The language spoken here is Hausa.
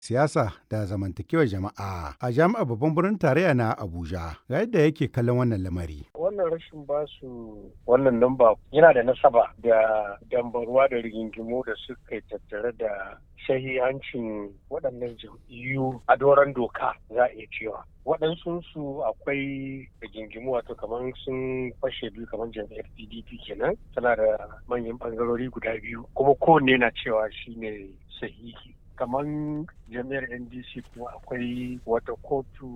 siyasa da zamantakewar jama'a a jami'ar babban birnin tarayya na Abuja. Ga yadda yake kallon wannan lamari. Wannan rashin basu wannan namba yana da nasaba da dambarwa da rigingimu da suka tattare da shahihancin waɗannan jam'iyyu a doron doka za a iya cewa. waɗansu su akwai rigingimu wato kamar sun fashe biyu kamar jam'iyyar pdp kenan tana da manyan ɓangarori guda biyu kuma kowanne na cewa shine sahihi kamar jami'ar ndc kuma akwai wata kotu